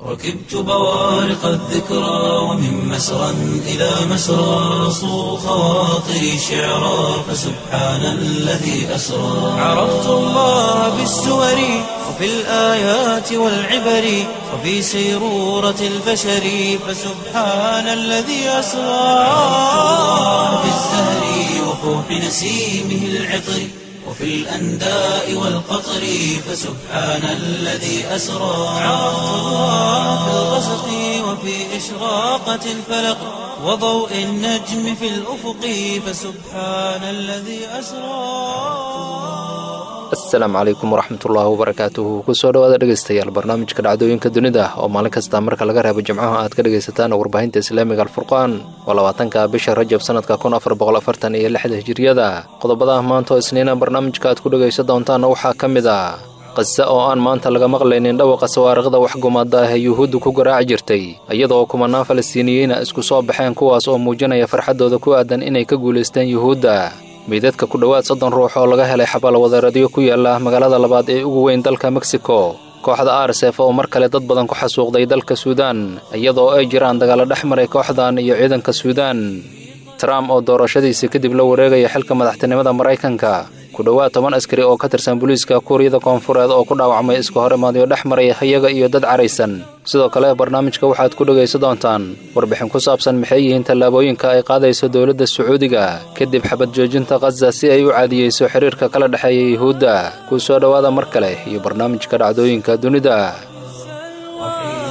ركبت بوارق الذكرى ومن مسرى إلى مسرى صو خواطري شعرا فسبحان الذي أسرى عرفت الله بالسور وفي الآيات والعبر وفي سيرورة البشر فسبحان الذي أسرى في الزهر وفوح نسيمه العطر وفي الأنداء والقطر فسبحان الذي أسرى عرفت الله في الغسق وفي إشراقة الفلق وضوء النجم في الأفق فسبحان الذي أسرى asalaamu calaykum waraxmatullaahi wabarakaatuhu kusoo dhawaada dhegeystayaal barnaamijka dhacdooyinka dunida oo maalin kasta marka laga reebo jimcaha aad ka dhegaysataan warbaahinta islaamiga alfurqaan waa labaatanka bisha rajab sanadka kun afar boqol afartan iyo lixda hijiriyada qodobada maanta oo isniina barnaamijka aad ku dhegaysan doontaana waxaa ka mid a qise oo aan maanta laga maqlaynin dhawaqa sawaariqda waxgumaada ah ee yuhuuddu ku garaaci jirtay iyadoo kumanaan falastiiniyiina isku soo baxeen kuwaas oo muujinaya farxaddooda ku aadan inay ka guulaysteen yuhuudda meydadka ku dhowaad soddon ruux oo laga helay xabaalwadareedyo ku yaala magaalada labaad ee ugu weyn dalka mexico kooxda arsef oo mar kale dad badan ku xasuuqday dalka suudaan iyadoo ay jiraan dagaalo dhex maray kooxdan iyo ciidanka suudaan trump oo doorashadiisii kadib la wareegaya xilka madaxtinimada maraykanka ku dhowaad toban askari oo ka tirsan booliiska kuuriyada koonfureed oo ku dhaawacmay iska hor imaadyo dhex maray iyaga iyo dad caraysan sidoo kale barnaamijka waxaad ku dhegaysan doontaan warbixin ku saabsan maxay yihiin tallaabooyinka ay qaadayso dowladda sacuudiga kadib xabad joojinta khaza si ay u caadiyeyso xiriirka kala dhexeeya yuhuudda kuu soo dhowaada mar kale iyo barnaamijka dhacdooyinka dunida وحين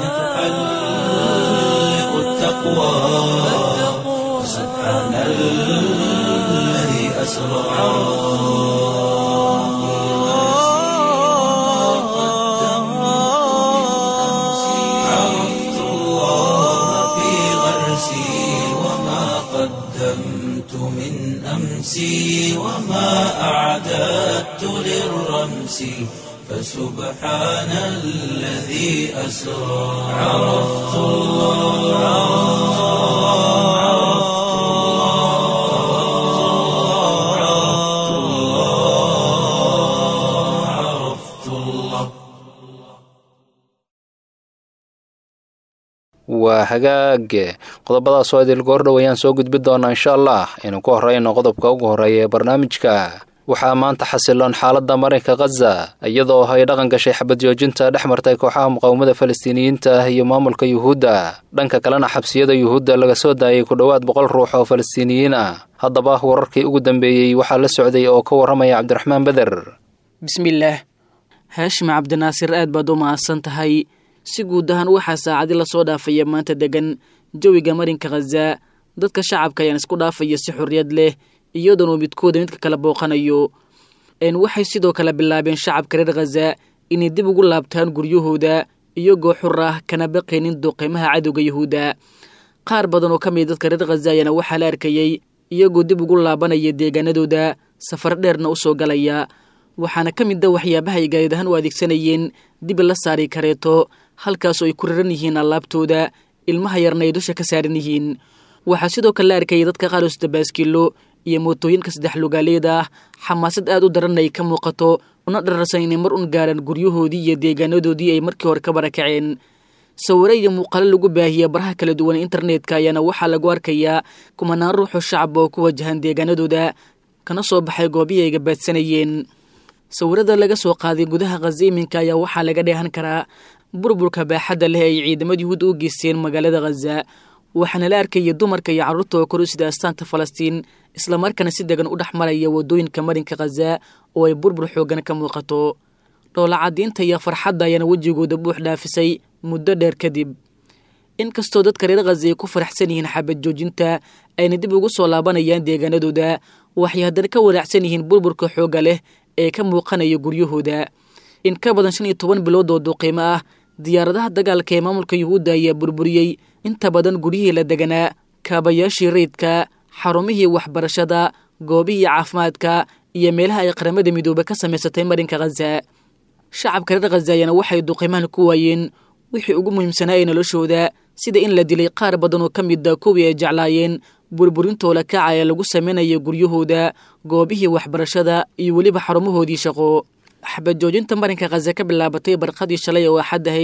تحلق التقوى سبحان الذي أسرى عرفت الله في غرسي وما قدمت من أمسي وما أعددت للرمس فسبحان الذي أسرى عرفت الله عرفت الله عرفت الله عرفت الله waa hagaage qodobadaas oo idil goordhow ayaan soo gudbi doonaa insha allah aynu ku horreyno qodobka ugu horreeya ee barnaamijka waxaa maanta xasiloon xaaladda marinka khaza iyadoo ay dhaqan gashay xabad joojinta dhex martay kooxaha muqaawamada falastiiniyiinta ah iyo maamulka yuhuudda dhanka kalena xabsiyada yuhuudda laga soo daayay ku dhowaad boqol ruux oo falastiiniyiin ah haddaba wararkii ugu dambeeyey waxaa la socday oo ka warramaya cabdiraxmaan beder bismillaah haashim cabdinaasir aad baad u mahadsan tahay si guud ahaan waxaa saacadi lasoo dhaafaya maanta degan jawiga marinka khaza dadka shacabka ayaan isku dhaafaya si xorriyad leh iyadoona uu midkooda midka kala booqanayo waxay sidoo kale bilaabeen shacabka reer khaza inay dib ugu laabtaan guryahooda iyagoo xur ah kana baqaynin duqeymaha cadowga yuhuudda qaar badan oo ka mid dadka reer khaza ayaana waxaa la arkayey iyagoo dib ugu laabanaya deegaanadooda safar dheerna u soo galaya waxaana ka mid a waxyaabaha ay gaadiid ahaan u adeegsanayeen dib la saari kareeto halkaasoo ay ku raran yihiin allaabtooda ilmaha yarna ay dusha ka saaran yihiin waxaa sidoo kale la arkayay dadka qaar oo sida baaskiilo iyo mootooyinka saddex lugaaleeda ah xamaasad aad u daran ay ka muuqato una dhararsan inay mar un gaaraan guryahoodii iyo deegaanadoodii ay markii hore ka barakaceen sawiro iyo muuqaalo lagu baahiya baraha kala duwan internetka ayaana waxaa lagu arkayaa kumanaan ruuxoo shacab oo ku wajahan deegaanadooda kana soo baxay goobihii ay gabaadsanayeen sawirada laga soo qaaday gudaha khaza iminka ayaa waxaa laga dheehan karaa burburka baaxadda leh ay ciidamada yuhuud u geysteen magaalada khaza waxaana la arkaya dumarka iyo carruurta oo kor u sida astaanta falastiin islamarkaana si degan u dhex maraya waddooyinka marinka khaza oo ay burbur xooggan ka muuqato dhoolacadiinta iyo farxadda ayaana wejigooda buux dhaafisay muddo dheer kadib inkastoo dadka reer khaza ay ku faraxsan yihiin xabad joojinta ayna dib ugu soo laabanayaan deegaanadooda waxay haddana ka wanaacsan yihiin burburka xoogga leh ee ka muuqanaya guryahooda in ka badan shan iyo toban bilood oo duqiimo ah diyaaradaha dagaalka ee maamulka yuhuudda ayaa burburiyey inta badan guryihii la deganaa kaabayaashii rayidka xarumihii waxbarashada goobihii caafimaadka iyo meelaha ay qaramada midoobe ka samaysatay marinka khaza shacabka reer khaza ayaana waxay duqiimahan ku waayeen wixii ugu muhiimsanaa ee noloshooda sida in la dilay qaar badan oo ka mida kuwii ay jeclaayeen burburintooda kaca ee lagu sameynaya guryahooda goobihii waxbarashada iyo weliba xarumahoodii shaqo xabad joojinta marinka khaza ka bilaabatay barqadii shalay oo axad ahayd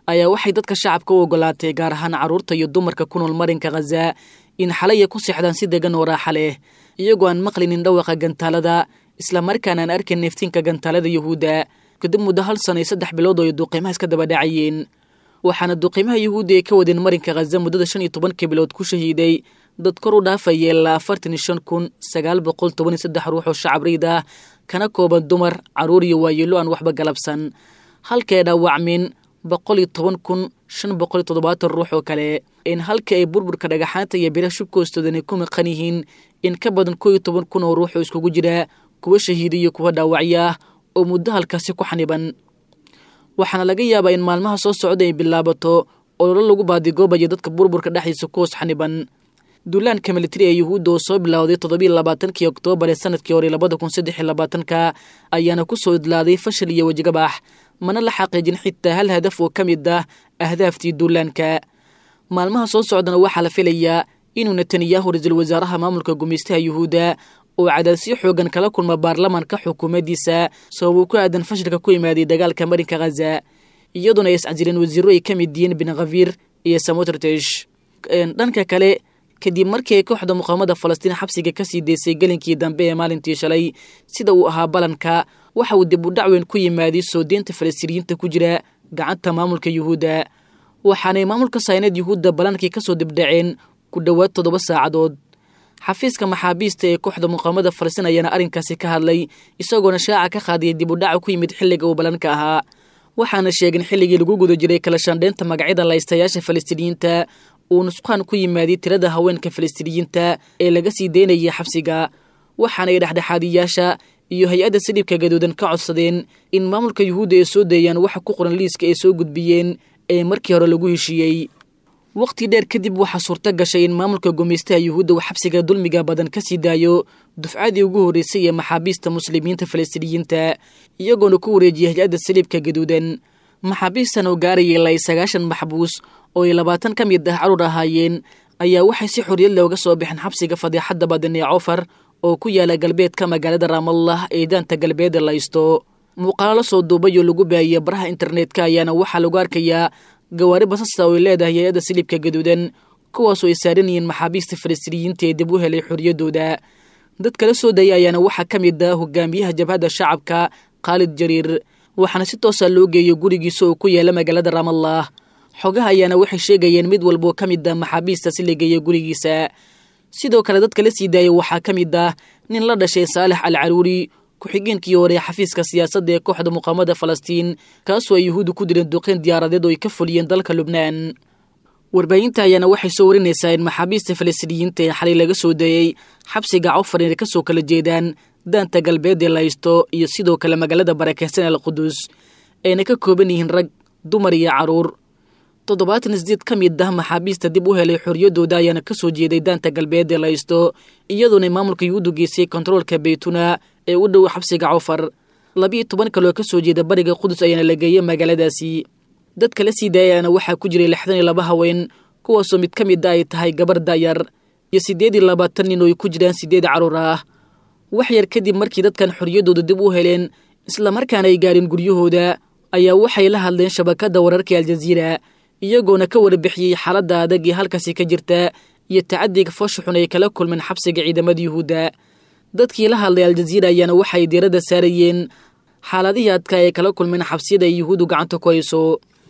ayaa waxay dadka shacabka u ogolaatay gaar ahaan carruurta iyo dumarka ku nool marinka khaza in xalaya ku seexdaan si degan oo raaxa leh iyagoo aan maqlinin dhawaqa gantaalada islamarkaana aan arkayn neeftiinka gantaalada yuhuudda kadib muddo hal sano iyo saddex bilood oo ay duuqiimaha iska daba dhacayeen waxaana duuqiimaha yuhuudda ay ka wadeen marinka khaza muddada shan iyo tobankii bilood ku shahiiday dad kor u dhaafaya ilaa afartan iyo shan kun sagaal boqol toban iyo saddex ruux oo shacab riid ah kana kooban dumar carruur iyo waayeelo aan waxba galabsan halkae dhaawacmin boqol iyo toban kun shan boqol iyo toddobaatan ruux oo kale in halka ay burburka dhagaxaanta iyo biraha shubka hoostoodan ku maqan yihiin in ka badan koo iyo toban kun oo ruux oo iskugu jira kuwa shahiida iyo kuwa dhaawacya ah oo muddo halkaasi ku xaniban waxaana laga yaabaa in maalmaha soo socda ay bilaabato ololo lagu baadigoobayo dadka burburka dhexdiisa ku hoos xaniban duulaanka militari ee yuhuudda oo soo bilowday toddobiiyo labaatankii oktoobar ee sanadkii hore labada kun saddex iyo labaatanka ayaana ku soo idlaaday fashil iyo wejigabax mana la xaqiijin xitaa hal hadaf oo ka mid ah ahdaaftii duulaanka maalmaha soo socdana waxaa la filayaa inuu netanyahu ra-iisul wasaaraha maamulka gumaystaha yuhuudda oo cadaadsiyo xoogan kala kulma baarlamaanka xukuumaddiisa sababuu ku aadan fashilka ku imaaday dagaalka marinka khaza iyaduna ay iscajireen wasiiro ay ka mid yihiin bin khafiir iyo samotrtesh dhanka kale kadib markii ay kooxda muqaamada falastiin xabsiga ka sii deysay gelinkii dambe ee maalintii shalay sida uu ahaa balanka waxa uu dib u dhacweyn ku yimaaday soo deynta falastiiniyiinta ku jira gacanta maamulka yuhuudda waxaanay maamulka sayneed yuhuudda balankii ka soo dibdhaceen ku dhowaad toddoba saacadood xafiiska maxaabiista ee kooxda muqaamada falastiin ayaana arrinkaasi ka hadlay isagoona shaaca ka qaadiyay dib u dhaca ku yimid xilliga uu balanka ahaa waxaana sheegin xilligii lagu guda jiray kala shandheynta magacyada laystayaasha falastiiniyiinta uu nusqaan ku yimaaday tirada haweenka falastiiniyiinta ee laga sii deynayay xabsiga waxaanay dhexdhexaadiyaasha iyo hay-adda sidhibka gaduudan ka codsadeen in maamulka yuhuudda ay soo deeyaan waxa ku qoran liiska ay soo gudbiyeen ee markii hore lagu heshiiyey waqti dheer kadib waxaa suurto gashay in maamulka gumaystaha yuhuudda uu xabsiga dulmiga badan ka sii daayo dufcadii ugu horreysay ee maxaabiista muslimiinta falastiiniyiinta iyagoona ku wareejiyay hay-adda saliibka gaduudan maxaabiistan oo gaarayay ilaa sagaashan maxbuus oo ay labaatan ka mid ah carruur ahaayeen ayaa waxay si xorriyad leh uga soo baxeen xabsiga fadeexadda badan ee cofar oo ku yaala galbeedka magaalada raamallah ee daanta galbeeda laysto muuqaalo la soo duubay oo lagu baahiyey baraha internetka ayaana waxaa lagu arkayaa gawaari basasta oo ay leedahay hay-adda silibka gaduudan kuwaasoo ay saaran yihiin maxaabiista falastiiniyiinta ee dib u helay xorriyaddooda dad kala soo dayay ayaana waxaa ka mid ah hogaamiyaha jabhadda shacabka khaalid jariir waxaana si toosa loo geeyay gurigiisa oo ku yaala magaalada raamallah xogaha ayaana waxay sheegayeen mid walboo ka mid ah maxaabiista si la geeya gurigiisa sidoo kale dadka la sii daayay waxaa ka mid ah nin la dhashay saalex al caruuri ku-xigeenkii hore xafiiska siyaasadda ee kooxda muqaamada falastiin kaasoo ay yuhuuddu ku direen duqeyn diyaaradeed oo ay ka fuliyeen dalka lubnaan warbaahinta ayaana waxay soo warinaysaa in maxaabiista falastiiniyiinta ee xalay laga soo dayey xabsiga cofar inay ka soo kala jeedaan daanta galbeed ee laysto iyo sidoo kale magaalada barakeysan al qudus ayna ka kooban yihiin rag dumar iyo carruur toddobaatan isdeed ka mid ah maxaabiista dib u helay xorriyaddooda ayaana ka soo jeeday daanta galbeed ee laysto iyadoona maamulka yuhuuddu geysay kontaroolka beytuna ee u dhow xabsiga cofar labiiyo toban kaloo ka soo jeeda bariga qudus ayaana la geeyey magaaladaasi dadka la sii daayaana waxaa ku jiray lixdan iyo laba haween kuwaasoo mid ka mid a ay tahay gabar daayar iyo siddeed iyo labaatan nin oo ay ku jiraan siddeed carruur ah wax yar kadib markii dadkan xorriyaddooda dib u heleen islamarkaana ay gaareen guryahooda ayaa waxay la hadleen shabakadda wararka aljaziira iyagoona ka warbixiyey xaaladda adag ee halkaasi ka jirta iyo tacadiga foosha xun ay kala kulmeen xabsiga ciidamada yuhuudda dadkii la hadlay aljaziira ayaana waxay diiradda saarayeen xaaladihii adka ay kala kulmeen xabsiyada ay yuhuuddu gacanta ku hayso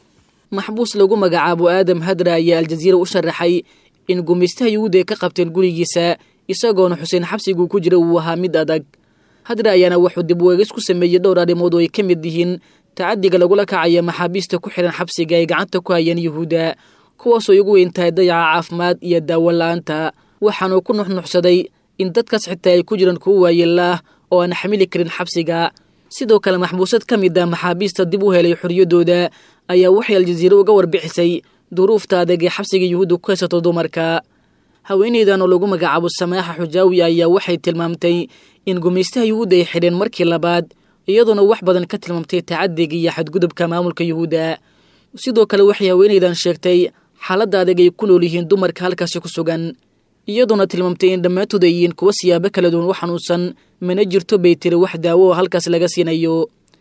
maxbuus lagu magacaabo aadam hadra ayaa aljaziira u sharaxay in gumaystaha yuhuudda ay ka qabteen gurigiisa isagoona xuseen xabsiguu ku jira uu ahaa mid adag hadra ayaana wuxuu dib weegis ku sameeyey dhowr arrimood oo ay ka mid yihiin tacadiga lagula kacaya maxaabiista ku xihan xabsiga ay gacanta ku hayeen yuhuudda kuwaasoo igu weyn tahay dayaca caafimaad iyo daawo la-aanta waxaanuu ku nuxnuxsaday in dadkaas xitaa ay ku jiraan kuwo waayeelaah oo aan xamili karin xabsiga sidoo kale maxbuusad ka mid ah maxaabiista dib u helay xorriyaddooda ayaa waxay aljaziira uga warbixisay duruufta adag ee xabsiga yuhuudda ku haysato dumarka haweeneydan oo lagu magacaabo samaaxa xujaawi ayaa waxay tilmaamtay in gumaystaha yuhuudda ay xidheen markii labaad iyadoona wax badan ka tilmaamtay tacadiga iyo xadgudubka maamulka yuhuudda sidoo kale waxay haweeneydan sheegtay xaaladda adag ay ku nool yihiin dumarka halkaasi ku sugan iyadoona tilmaamtay in dhammaantood ay yihiin kuwa siyaabo kala duwan u xanuunsan mana jirto bay tiri wax daawo oo halkaas laga siinayo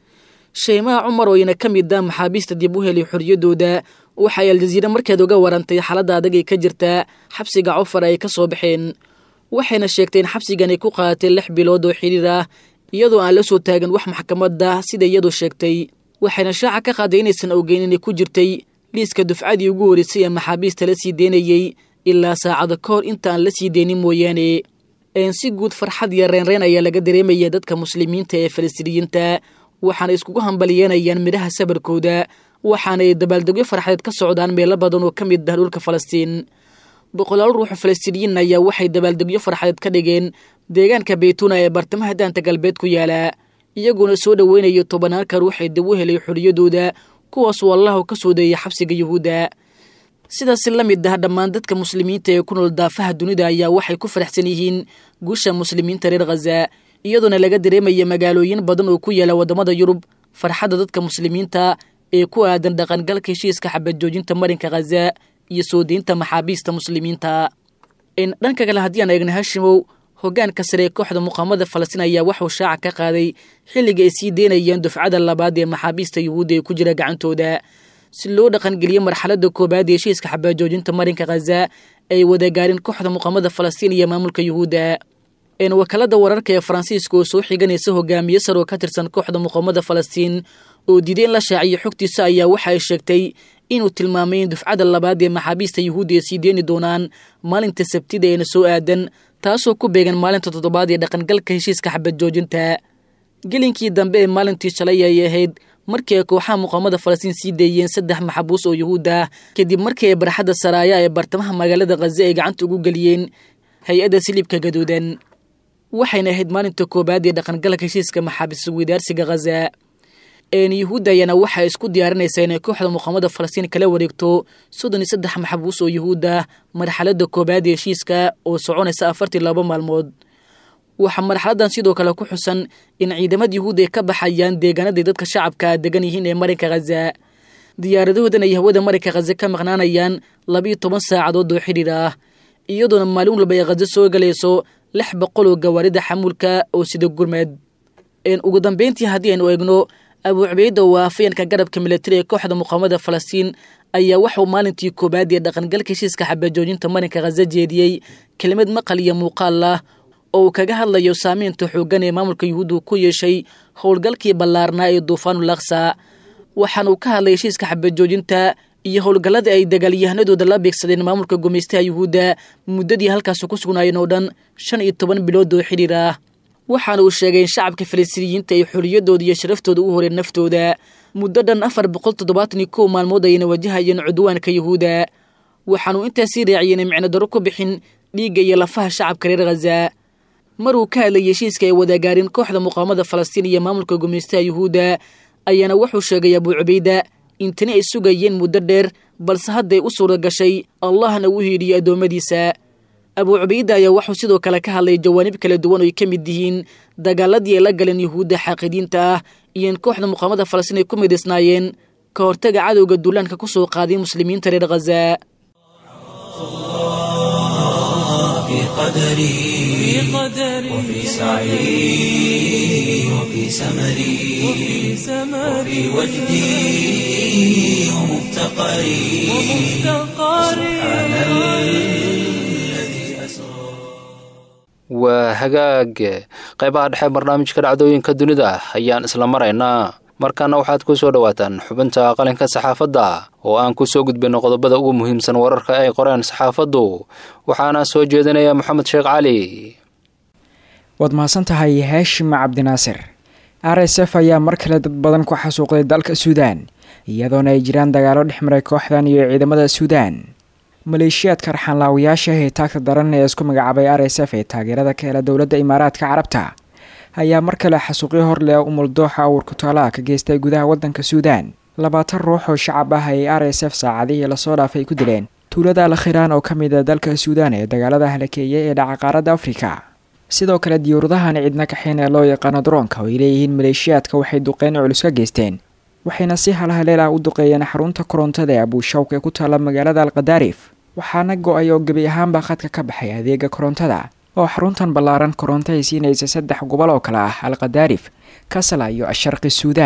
sheymaha cumar oo ina ka mid ah maxaabiista dib u helay xorriyaddooda waxay aljaziire markeed uga warantay xaaladda adag ee ka jirta xabsiga cofar ay ka soo baxeen waxayna sheegtay in xabsigan ay ku qaadatay lix bilood oo xidhiir ah iyadoo aan la soo taagan wax maxkamadda sida iyadu sheegtay waxayna shaaca ka qaaday inaysan ogeyn inay ku jirtay liiska dufcadii ugu horeysay ee maxaabiista la sii deynayey ilaa saacada ka hor intaan la sii deynin mooyaane een si guud farxad iyo reenreen ayaa laga dareemaya dadka muslimiinta ee falastiiniyiinta waxaana iskugu hambalyeynayaan midhaha sabarkooda waxaanay dabaaldegyo farxadeed ka socdaan meelo badan oo ka mid ah dhulka falastiin boqolaal ruuxu falastiiniyiin ayaa waxay dabaaldegyo farxadeed ka dhigeen deegaanka beytuna ee bartamaha daanta galbeed ku yaala iyagoona soo dhoweynayo tobanaanka ruux ee dib u helay xorriyadooda kuwaasuu allahu ka soo deeyay xabsiga yuhuudda sidaas la mid ah dhammaan dadka muslimiinta ee ku nool daafaha dunida ayaa waxay ku faraxsan yihiin guusha muslimiinta reer khaza iyadoona laga dareemaya magaalooyin badan oo ku yaala waddamada yurub farxadda dadka muslimiinta ee ku aadan dhaqangalka heshiiska xabadjoojinta marinka khaza iyo soo deynta maxaabiista muslimiinta dhanka kale haddii aan eegna hashimow hoggaanka sare ee kooxda muqaamada falastiin ayaa waxuu shaaca ka qaaday xilliga ay sii deynayeen dufcada labaad ee maxaabiista yuhuudda ee ku jira gacantooda si loo dhaqangeliyo marxaladda koobaad ee heshiiska xabaajoojinta marinka khaza ay wadagaarin kooxda muqaamada falastiin iyo maamulka yuhuudda wakaalada wararka ee faransiiska oo soo xiganaysa hogaamiye sar oo ka tirsan kooxda muqaamada falastiin oo diiday in la shaaciyo xogtiisa ayaa waxa ay sheegtay inuu tilmaamay in dufcada labaad ee maxaabiista yuhuudda ay sii deeni doonaan maalinta sabtida eena soo aadan taasoo ku beegan maalinta toddobaad ee dhaqangalka heshiiska xabadjoojinta gelinkii dambe ee maalintii shalay ay ahayd markii ay kooxaha muqaamada falastiin sii deeyeen saddex maxabuus oo yuhuud ah kadib markii ay barxadda saraaya ee bartamaha magaalada khaza ay gacanta ugu geliyeen hay-adda silibka gaduudan waxayna ahayd maalinta koobaad ee dhaqangalka heshiiska maxaabiis widaarsiga khaza yuhuudda ayaana waxay isku diyaarinaysaa inay kooxda muqaamada falastiin kala wareegto soddon iyo saddex maxabuus oo yuhuud ah marxaladda koobaad ee heshiiska oo soconaysa afartii laba maalmood waxaa marxaladan sidoo kale ku xusan in ciidamada yuhuudda ay ka baxayaan deegaanaday dadka shacabka degan yihiin ee marinka khaza diyaaradahoodan ay hawada marinka khaza ka maqnaanayaan labiiyo toban saacadood oo xidhiir ah iyadoona maalin walba ay khaza soo galayso lix boqol oo gawaarida xamuulka oo sida gurmeed ugu dambeyntii haddii aynu eegno abuu cubayda oo afayeenka garabka milatari ee kooxda muqaamada falastiin ayaa waxuu maalintii koobaad ee dhaqangalka heshiiska xabajoojinta marinka khaza jeediyey kelimad maqal iyo muuqaal ah oo uu kaga hadlayo saameynta xooggan ee maamulka yuhuuddu ku yeeshay howlgalkii ballaarnaa ee duufaanul aksa waxaanuu ka hadlay heshiiska xabajoojinta iyo howlgalladii ay dagaalyahanadooda la beegsadeen maamulka gumaystaha yuhuudda muddadii halkaasi ku sugnaayeen oo dhan shan iyo toban bilood oo xidhiir ah waxaana uu sheegay in shacabka falastiiniyiinta ay xorriyaddooda iyo sharaftooda u horeen naftooda muddo dhan afar boqol toddobaatan iyo kow maalmood ayna wajahayeen cudwaanka yuhuudda waxaanuu intaasii raaciyeen in micno daro ku bixin dhiigga iyo lafaha shacabka reer khaza maruu ka hadlayay heshiiska ay wadaagaarin kooxda muqaamada falastiin iyo maamulka gumaystaha yuhuudda ayaana wuxuu sheegay abuu cubayda in tani ay sugayeen muddo dheer balse hadday u suura gashay allahna uu hiidhiyey addoommadiisa abuu cubayda ayaa wuxuu sidoo kale ka hadlay jawaanib kala duwan oo ay ka mid yihiin dagaaladii ay la galeen yuhuudda xaaqidiinta ah iyo in kooxda muqaamada falastiin ay ku midaysnaayeen ka hortaga cadowga duulaanka ku soo qaaday muslimiinta reer khaza في قدري وفي سعي وفي سمري وفي وجدي ومفتقري سبحان الذي أسرى waa hagaag qaybaha dhexe barnaamijka dhacdooyinka dunida ayaan isla maraynaa markaana waxaad ku soo dhowaataan xubinta qalinka saxaafadda oo aan ku soo gudbinno qodobada ugu muhiimsan wararka ay qoreen saxaafaddu waxaana soo jeedinaya moxamed sheekh cali waad mahadsan tahay haashim cabdinaasir r s f ayaa mar kale dad badan ku xasuuqday dalka suudaan iyadoona ay jiraan dagaalo dhex maray kooxdan iyo ciidamada suudaan maleeshiyaadka raxanlaawayaasha ee taagta daran ee isku magacaabay r s f ee taageerada ka hela dowladda imaaraadka carabta ayaa mar kale xasuuqyo hor leh umuldooxa awrkutaalaha ka geystay gudaha waddanka suudaan labaatan ruux oo shacab ah ay r s f saacadihii lasoo dhaafay ku dileen tuulada alkhiraan oo ka mid a dalka suudaan ee dagaalada halakeeya ee dhaca qaaradda afrika sidoo kale diyuuradahan cidna kaxeen ee loo yaqaano daroonka oo ay leeyihiin maleeshiyaadka waxay duqeyn culus ka geysteen waxayna si halhaleel ah u duqeeyeen xarunta korontada ee abuushawk ee ku taalla magaalada alkhadaarif waxaana go-ay oo gebi ahaanba khadka ka baxay adeega korontada oo xaruntan ballaaran koronto ay siinaysa saddex gobol oo kale ah alkhadaarif kasala iyo asharqi suudaan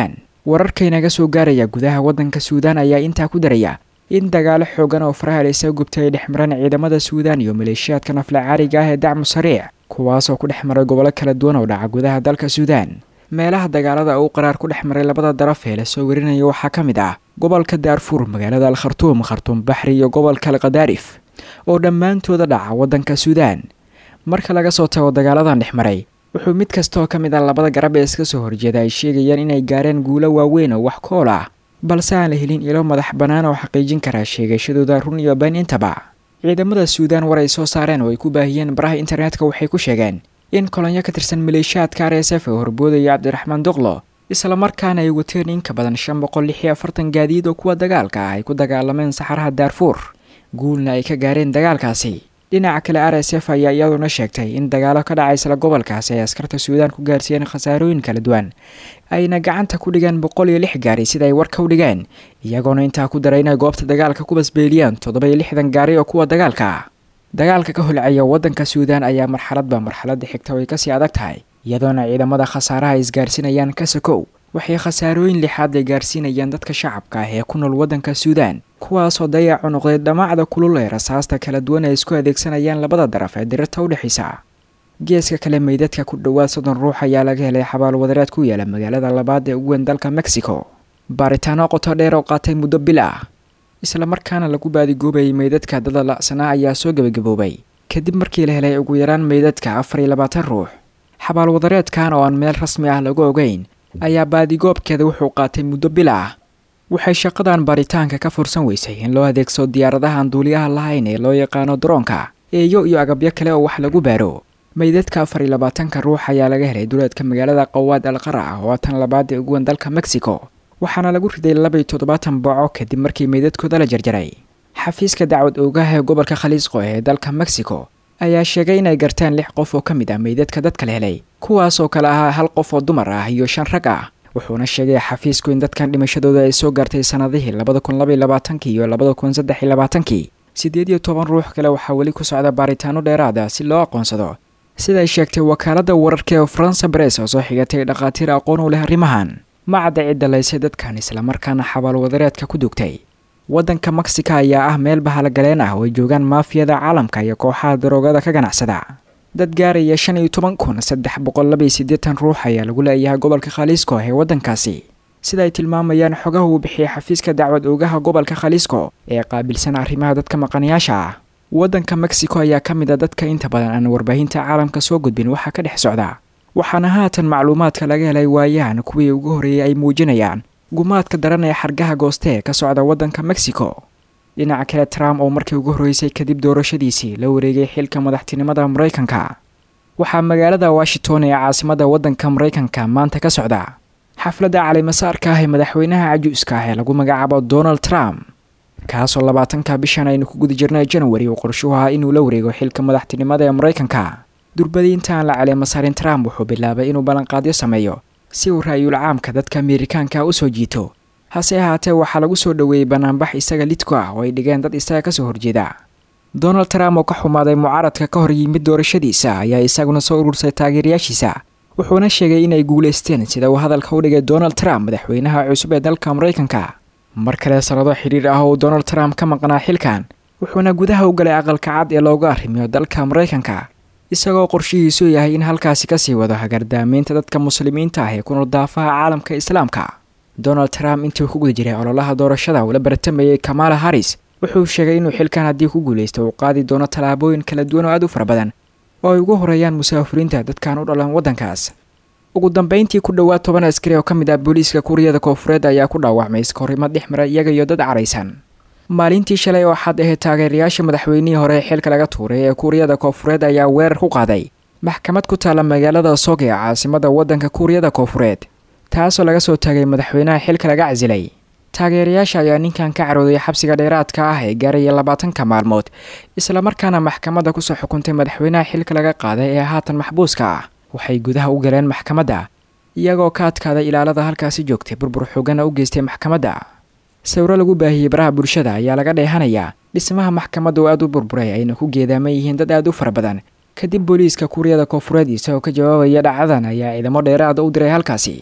wararkaynaga soo gaaraya gudaha waddanka suudaan ayaa intaa ku daraya in dagaalo xoogan oo faraha laysaga gubtay ay dhex mareen ciidamada suudaan iyo maleeshiyaadka nafla caariga ah ee dacmu sariic kuwaasoo ku dhex maray gobollo kala duwan oo dhaca gudaha dalka suudaan meelaha dagaalada uu qaraar ku dhex maray labada daraf ee lasoo warinaya waxaa ka mid ah gobolka daarfuur magaalada al khartuum khartuum baxri iyo gobolka alkhadaarif oo dhammaantooda dhaca waddanka suudaan marka laga soo tago dagaaladan dhex maray wuxuu mid kastaoo ka mid ah labada garab ee iska soo horjeeda ay sheegayaan inay gaareen guulo waaweyn oo wax kool ah balse aan la helin ilo madax bannaan oo xaqiijin karaa sheegashadooda run iyo been intaba ciidamada suudaan war ay soo saareen oo ay ku baahiyeen baraha internetka waxay ku sheegeen in kolonyo ka tirsan maleeshiyaadka r s f oo horboodaya cabdiraxmaan duqlo islamarkaana ay wateen in ka badan shan boqol lix iyo afartan gaadiid oo kuwa dagaalka ah ay ku dagaalameen saxaraha daarfuur guulna ay ka gaareen dagaalkaasi dhinaca kale r s f ayaa iyaduna sheegtay in dagaalo ka dhacay isla gobolkaasi ay askarta suudaan ku gaarsiiyeen khasaarooyin kala duwan ayna gacanta ku dhigeen boqol iyo lix gaari sida ay warka u dhigeen iyagoona intaa ku daray inay goobta dagaalka ku basbeeliyeen toddoba iyo lixdan gaari oo kuwa dagaalka ah dagaalka ka holcaya waddanka suudaan ayaa marxaladba marxaladda xigta way kasii adag tahay iyadoona ciidamada khasaaraha ay isgaarsiinayaan ka sokow waxay khasaarooyin lixaad ay gaarsiinayaan dadka shacabka ah ee ku nool waddanka suudaan kuwaasoo dayacu noqday dhammaacda kulul ee rasaasta kala duwan ay isku adeegsanayaan labada daraf ee dirirta u dhexaysa geeska kale meydadka ku dhowaad soddon ruux ayaa laga helay xabaal wadareed ku yaala magaalada labaad ee ugu weyn dalka mexico baaritaano qoto dheer oo qaatay muddo bil ah islamarkaana lagu baadigoobayay meydadka dada la'sanaa ayaa soo gebagaboobay kadib markii la helay ugu yaraan meydadka afar iyo labaatan ruux xabaal wadareedkan oo aan meel rasmi ah lagu ogeyn ayaa baadigoobkeeda wuxuu qaatay muddo bil ah waxay shaqadan baaritaanka ka fursan weysay in loo adeegsado diyaaradaha aan duuliyaha lahayn ee loo yaqaano daroonka eeyo iyo agabyo kale oo wax lagu baaro meydadka afar iyo labaatanka ruux ayaa laga helay duleedka magaalada qawaad al qara ah oo tan labaad ee ugu weyn dalka mexico waxaana lagu riday laba iyo toddobaatan booco kadib markii meydadkooda la jarjaray xafiiska dacwad oogaha ee gobolka khaliisqo ee dalka mexico ayaa sheegay inay garteen lix qof oo ka mid ah meydadka dadka la helay kuwaas oo kale ahaa hal qof oo dumar ah iyo shan rag ah wuxuuna sheegay xafiisku in dadkan dhimashadooda ay soo gaartay sannadihii labada kun labaiyo labaatankii iyo labada kun saddex iyo labaatankii siddeed iyo toban ruux kale waxaa weli ku socda baaritaano dheeraada si loo aqoonsado siday sheegtay wakaaladda wararka ee faransa bares oo soo xigatay dhakhaatiir aqoon u leh arrimahan ma cadda cidda laysay dadkan islamarkaana xabaal wadareedka ku dugtay waddanka mexica ayaa ah meel bahalogaleen ah oo ay joogaan maafiyada caalamka iyo kooxaha daroogada ka ganacsada dad gaaraya shan iyo toban kun saddex boqol laba iyo siddeetan ruux ayaa lagu leeyahay gobolka khaliisco ee waddankaasi sida ay tilmaamayaan xogaha uu bixiyay xafiiska dacwad oogaha gobolka khaliisco ee qaabilsan arrimaha dadka maqanayaasha ah waddanka mexico ayaa ka mid a dadka inta badan aan warbaahinta caalamka soo gudbin waxaa ka dhex socda waxaana haatan macluumaadka laga helay waayahan kuwii ugu horreeyay ay muujinayaan gumaadka daran ee xargaha gooste ee ka socda waddanka mexico dhinaca kale trump oo markii ugu horreysay kadib doorashadiisii la wareegay xilka madaxtinimada maraykanka waxaa magaalada washington ee caasimadda waddanka maraykanka maanta ka socda xafladda calimasaarka ah ee madaxweynaha cajuuska ah ee lagu magacaabo donald trump kaasoo labaatanka bishan aynu ku guda jirnay januari uu qorshuhu ahaa inuu la wareego xilka madaxtinimada ee maraykanka durbadii intaan la caleemasaarin trump wuxuu bilaabay inuu ballanqaadyo sameeyo si uu ra'yul caamka dadka ameerikaanka u soo jiito hase ahaatee waxaa lagu soo dhoweeyey banaanbax isaga lidku ah oo ay dhigeen dad isaga kasoo horjeeda donald trump oo ka xumaaday mucaaradka ka hor yimid doorashadiisa ayaa isaguna soo urursay taageerayaashiisa wuxuuna sheegay inay guulaysteen sida uu hadalka u dhigay donald trump madaxweynaha cusub ee dalka maraykanka mar kale sannado xidhiir ah oo donald trump ka maqnaa xilkan wuxuuna gudaha u galay aqalka cad ee loogu arrimiyo dalka maraykanka isagoo qorshihiisu yahay in halkaasi kasii wado hagardaamaynta dadka muslimiinta ah ee ku nool daafaha caalamka islaamka donald trump intii ku guda jiray ololaha doorashada uu la baratamayay kamala harris wuxuu sheegay inuu xilkan haddii ku guulaysto uu qaadi doono tallaabooyin kala duwan oo aad u fara badan oo ay ugu horeeyaan musaafiriinta dadkan u dhalan waddankaas ugu dambeyntii ku dhowaad toban askari oo ka mid ah booliiska kuuriyada koofureed ayaa ku dhaawacmay iskahorimo dhex mara iyaga iyo dad caraysan maalintii shalay oo xad ahayd taageerayaasha madaxweynihii hore ee xilka laga tuuray ee kuuriyada koofureed ayaa weerar ku qaaday maxkamad ku taalla magaalada sog ee caasimada waddanka kuuriyada koofureed taasoo laga soo taagay madaxweynaha xilka laga casilay taageerayaasha ayaa ninkan ka carooday xabsiga dheeraadka ah ee gaaraya labaatanka maalmood islamarkaana maxkamadda kusoo xukuntay madaxweynaha xilka laga qaaday ee haatan maxbuuska ah waxay gudaha u galeen maxkamadda iyagoo ka adkaaday ilaalada halkaasi joogtay burbur xoogana u geystay maxkamadda sawiro lagu baahiyey baraha bulshada ayaa laga dheehanayaa dhismaha maxkamadda oo aad u burburay ayna ku geedaaman yihiin dad aad u fara badan kadib booliiska kuuriyada koofureed isagoo ka jawaabaya dhacdadan ayaa ciidamo dheeraada u diray halkaasi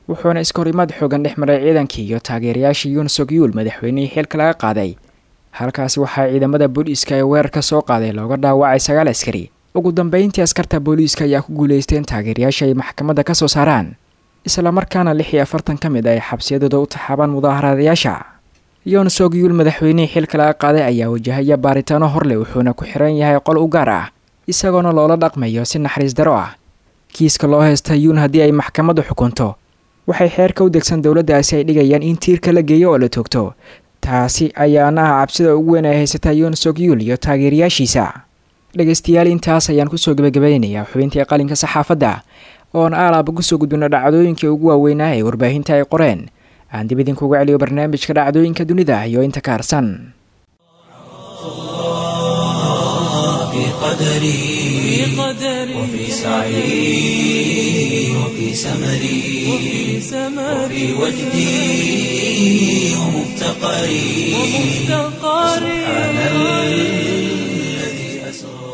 wuxuuna iskahorimaad xoogan dhex maray ciidankii iyo taageerayaashii yuun sogyuul madaxweynihii xilka laga qaaday halkaasi waxaa ciidamada booliiska ee weerarka soo qaaday looga dhaawacay sagaal askari ugu dambeyntii askarta booliiska ayaa ku guulaystay in taageerayaasha ay maxkamadda ka soo saaraan islamarkaana lix iyo afartan ka mid ay xabsiyadooda u taxaabaan mudaaharaadayaasha yoon sogyuul madaxweynihii xilka laga qaaday ayaa wajahaya baaritaano horleh wuxuuna ku xiran yahay qol u gaar ah isagoona loola dhaqmayo si naxariis daro ah kiiska loo haysta yuun haddii ay maxkamaddu xukunto waxay xeerka u degsan dowladdaasi ay dhigayaan in tiirka la geeyo oo la toogto taasi ayaana ah cabsida ugu weyn ay haysataa yoon sogyuul iyo taageerayaashiisa dhegaystayaal intaas ayaan kusoo gebagabaynayaa xubintii qalinka saxaafadda oon aalaaba kusoo gudbino dhacdooyinkii ugu waaweynaa ee warbaahinta ay qoreen aan dib idinkuga celiyo barnaamijka dhacdooyinka dunida iyo inta ka harsan في قدري وفي سعي وفي سمري وفي وجدي ومفتقري سبحان الذي أسرى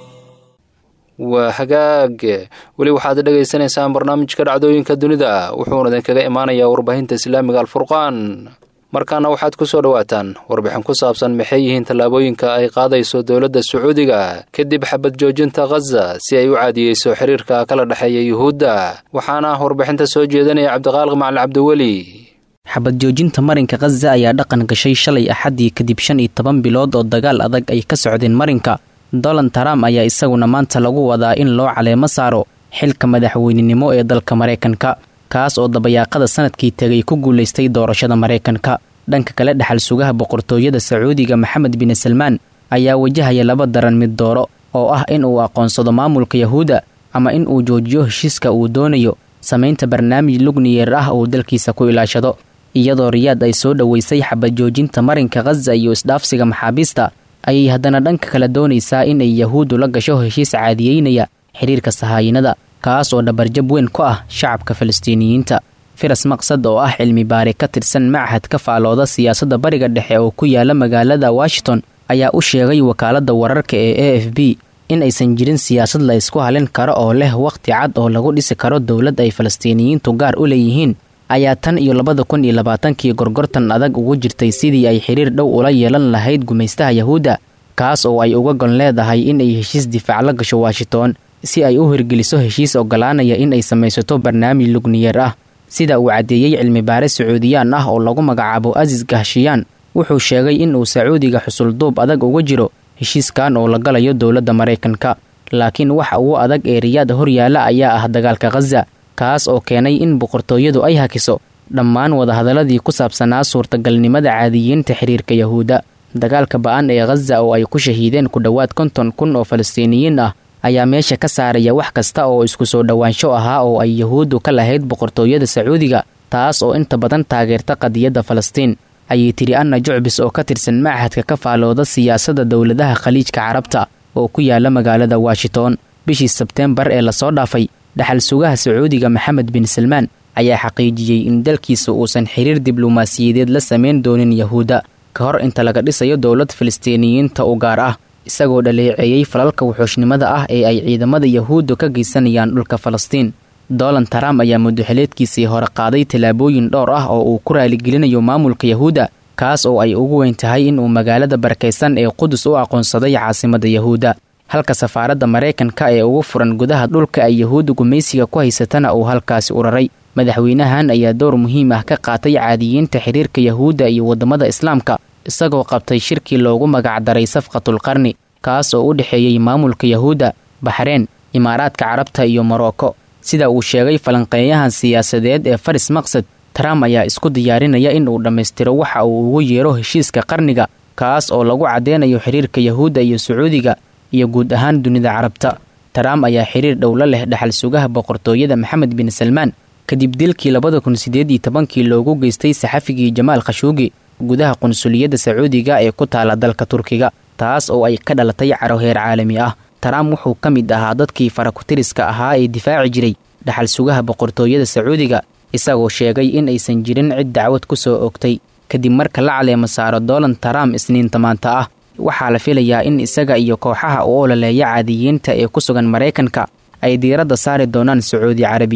waa hagaag weli waxaad dhagaysanaysaan barnaamijka dhacdooyinka dunida wuxuuna idinkaga imaanayaa warbaahinta islaamiga alfurqaan markaana waxaad ku soo dhowaataan warbixin ku saabsan maxay yihiin tallaabooyinka ay qaadayso dowladda sacuudiga kadib xabad joojinta khaza si ay u caadiyeyso xiriirka kala dhexeeya yuhuudda waxaana warbixinta soo jeedanaya cabdiqaaliq macalin cabdiweli xabad joojinta marinka khaza ayaa dhaqan gashay shalay axaddii kadib shan iyo toban bilood oo dagaal adag ay ka socdeen marinka donald trump ayaa isaguna maanta lagu wadaa in loo caleemo saaro xilka madaxweynenimo ee dalka maraykanka kaas oo dabayaaqada sanadkii tegay ku guulaystay doorashada maraykanka dhanka kale dhexal sugaha boqortooyada sacuudiga maxamed bin salmaan ayaa wajahaya laba daran mid dooro oo ah in uu aqoonsado maamulka yahuudda ama in uu joojiyo heshiiska uu doonayo samaynta barnaamij lugniyeer ah uu dalkiisa ku ilaashado iyadoo riyaad ay soo dhoweysay xabad joojinta marinka khaza iyo isdhaafsiga maxaabiista ayay haddana dhanka kale doonaysaa in ay yahuuddu la gasho heshiis caadiyeynaya xiriirka sahaayinada kaas oo dhabarjab weyn ku ah shacabka falastiiniyiinta firas maqsad oo ah cilmi baari ka tirsan machad ka faalooda siyaasadda bariga dhexe oo ku yaala magaalada washington ayaa u sheegay wakaaladda wararka ee a f b in aysan jirin siyaasad la ysku halin karo oo leh wakhti cad oo lagu dhisi karo dowlad ay falastiiniyiintu gaar u leeyihiin ayaa tan iyo labada kun iyo labaatankii gorgortan adag ugu jirtay sidii ay xiriir dhow ula yeelan lahayd gumaystaha yahuudda kaas oo ay uga gon leedahay in ay heshiis difaac la gasho washington si ay u hirgeliso heshiis ogolaanaya in ay samaysato barnaamij lugniyeer ah sida uu caddeeyey cilmi baare sacuudiyaan ah oo lagu magacaabo asis gahshiyaan wuxuu sheegay in uu sacuudiga xusulduub adag uga jiro heshiiskan oo la galayo dowladda maraykanka laakiin waxa ugu adag ee riyaad horyaala ayaa ah dagaalka khaza kaas oo keenay in boqortooyadu ay hakiso dhammaan wadahadaladii ku saabsanaa suurtagalnimada caadiyiinta xiriirka yahuudda dagaalka ba-an ee khaza oo ay ku shahiideen ku dhowaad konton kun oo falastiiniyiin ah ayaa meesha ka saaraya wax kasta oo isku soo dhowaansho ahaa oo ay yahuuddu ka lahayd boqortooyada sacuudiga taas oo inta badan taageerta qadiyadda falastiin ayay tiri anna jucbis oo ka tirsan machadka ka faalooda siyaasadda dowladaha khaliijka carabta oo ku yaala magaalada washington bishii sebteembar ee lasoo dhaafay dhaxal sugaha sacuudiga maxamed bin salmaan ayaa xaqiijiyey in dalkiisa uusan xiriir diblomaasiyadeed la samayn doonin yahuudda ka hor inta laga dhisayo dowlad falastiiniyiinta u gaar ah isagoo dhaleeceeyey falalka wuxuushnimada ah ee ay ciidamada yahuuddu ka geysanayaan dhulka falastiin donald trump ayaa muddaxileedkiisii hore qaaday tallaabooyin dhowr ah oo uu ku raaligelinayo maamulka yahuudda kaas oo ay ugu weyn tahay inuu magaalada barakaysan ee qudus u aqoonsaday caasimada yahuudda halka safaaradda maraykanka ee ugu furan gudaha dhulka ay yahuudda gumaysiga ku haysatana uu halkaasi uraray madaxweynahan ayaa dowr muhiim ah ka qaatay caadiyiinta xiriirka yahuudda iyo waddamada islaamka isagoo qabtay shirkii loogu magacdaray safqatulqarni kaas oo u dhexeeyey maamulka yahuudda baxreen imaaraadka carabta iyo morocco sida uu sheegay falanqeeyahan siyaasadeed ee faris maqsad trump ayaa isku diyaarinaya in uu dhammaystiro waxa uu ugu yeero heshiiska qarniga kaas oo lagu caddeynayo xiriirka yahuudda iyo sacuudiga iyo guud ahaan dunida carabta trump ayaa xiriir dhowla leh dhaxal sugaha boqortooyada maxamed bin salmaan kadib dilkii labada kun sideed iyo tobankii loogu geystay saxafigii jamaal khashuugi gudaha qunsuliyadda sacuudiga ee ku taala dalka turkiga taas oo ay ka dhalatay caro heer caalami ah trump wuxuu ka mid ahaa dadkii farakutiriska ahaa ee difaaci jiray dhaxal sugaha boqortooyada sacuudiga isagoo sheegay in aysan jirin cid dacwad ku soo ogtay kadib marka la caleemo saaro donald trump isniinta maanta ah waxaa la filayaa in isaga iyo kooxaha u ololeeya caadiyiinta ee ku sugan maraykanka ay diiradda saari doonaan sacuudi carabiya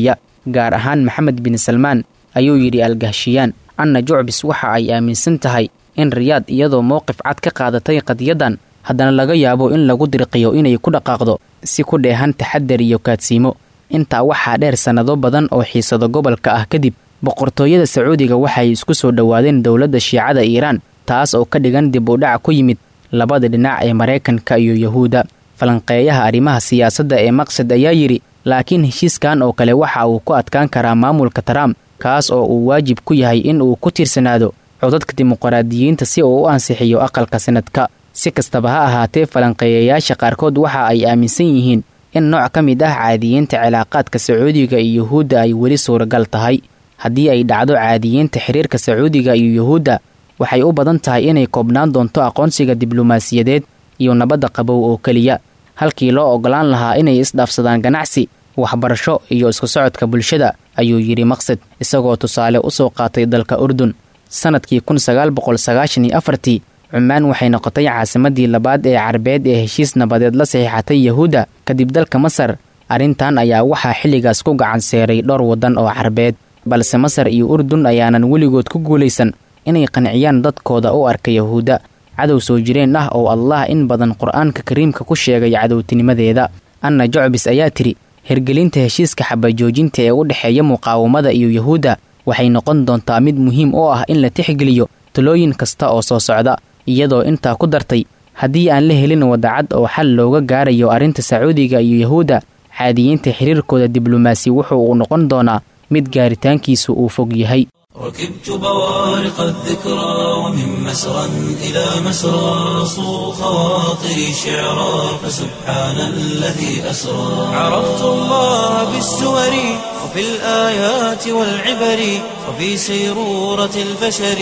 gaar ahaan maxamed bin salmaan ayuu yidhi algahshiyaan anna jucbis waxa ay aaminsan tahay in riyaad iyadoo mowqif cad ka qaadatay qadiyaddan haddana laga yaabo in lagu dirqiyo inay ku dhaqaaqdo si ku dheehan taxadar iyo kaadsiimo intaa waxaa dheer sannado badan oo xiisado gobolka ah kadib boqortooyada sacuudiga waxay isku soo dhowaadeen dowladda shiicada iiraan taas oo ka dhigan dib u dhac ku yimid labada dhinac ee maraykanka iyo yahuudda falanqeeyaha arrimaha siyaasadda ee maqsad ayaa yidhi laakiin heshiiskan oo kale waxa uu ku adkaan karaa maamulka trump kaas oo uu waajib ku yahay in uu ku tiirsanaado codadka dimuqraadiyiinta si uu u ansixiyo aqalka sanadka si kastaba ha ahaatee falanqeeyayaasha qaarkood waxa ay aaminsan yihiin in nooc ka mid ah caadiyiinta cilaaqaadka sacuudiga iyo yuhuudda ay weli suuragal tahay haddii ay dhacdo caadiyiinta xiriirka sacuudiga iyo yuhuudda waxay u badan tahay inay koobnaan doonto aqoonsiga diblomaasiyadeed iyo nabadda qabow oo keliya halkii loo ogolaan lahaa inay isdhaafsadaan ganacsi waxbarasho iyo isku socodka bulshada ayuu yidhi maqsad isagoo tusaale u soo qaatay dalka urdun sannadkii kun sagaal boqol sagaashan iyo afartii cumaan waxay noqotay caasimadii labaad ee carbeed ee heshiis nabadeed la saxiixatay yahuudda kadib dalka masar arrintan ayaa waxaa xilligaas ku gacan seeray dhowr waddan oo carbeed balse masar iyo urdun ayaanan weligood ku guulaysan inay qanciyaan dadkooda u arka yahuudda cadow soo jireen ah oo allah in badan qur-aanka kariimka ku sheegay cadowtinimadeeda anna jocbis ayaa tidhi hirgelinta heshiiska xabajoojinta ee u dhexeeya muqaawamada iyo yahuudda waxay noqon doontaa mid muhiim u ah in la tixgeliyo talooyin kasta oo soo socda iyadoo intaa ku dartay haddii aan la helin wadacad oo xal looga gaarayo arrinta sacuudiga iyo yahuudda caadiyiinta xiriirkooda diblomaasi wuxuu uu noqon doonaa mid gaaritaankiisu uu fog yahay ركبت بوارق الذكرى ومن مسرى إلى مسرى صو خواطري شعرا فسبحان الذي أسرى عرفت الله بالسور وفي الآيات والعبر وفي سيرورة البشر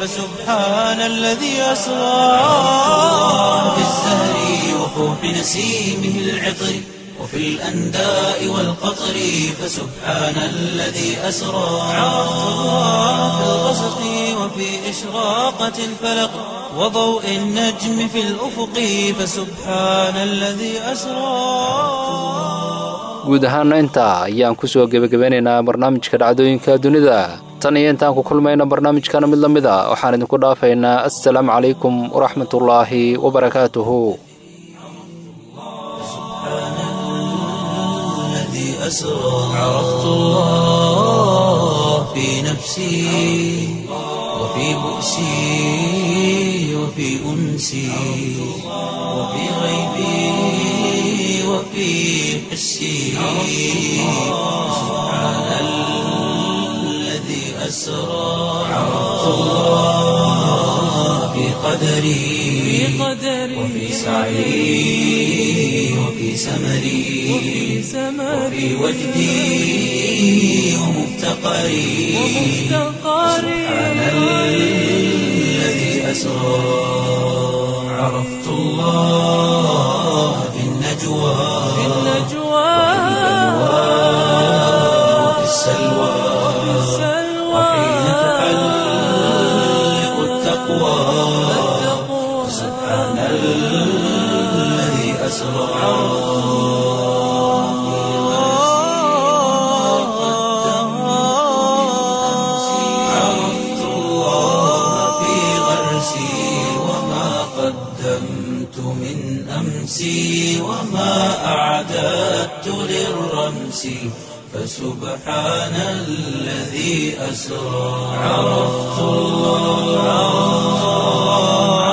فسبحان الذي أسرى في الزهر وفوح نسيمه العطر وفي الأنداء والقطر فسبحان الذي أسرى عرفت الله في الغسق وفي إشراقة الفلق وضوء النجم في الأفق فسبحان الذي أسرى guud ahaana intaa ayaan kusoo gebagabeynaynaa barnaamijka dhacdooyinka dunida tan iyo intaan ku kulmayna barnaamijkana mid la mid a waxaan idinku dhaafaynaa assalaamu calaykum waraxmatullaahi wabarakaatuhu أسرى عرفت الله في نفسي وفي بؤسي وفي أنسي وفي غيبي وفي حسي سبحان الذي أسرى عرفت الله في قدري وفي سعي وفي سمري وفي وجدي ومفتقري سبحان الذي أسرى عرفت الله في النجوى وفي السلوى وحين تحلق التقوى سبحان الذي أسرى عرفت الله في غرسي وما قدمت من أمسي وما أعددت للرمس فسبحان الذي أسرى عرفت الله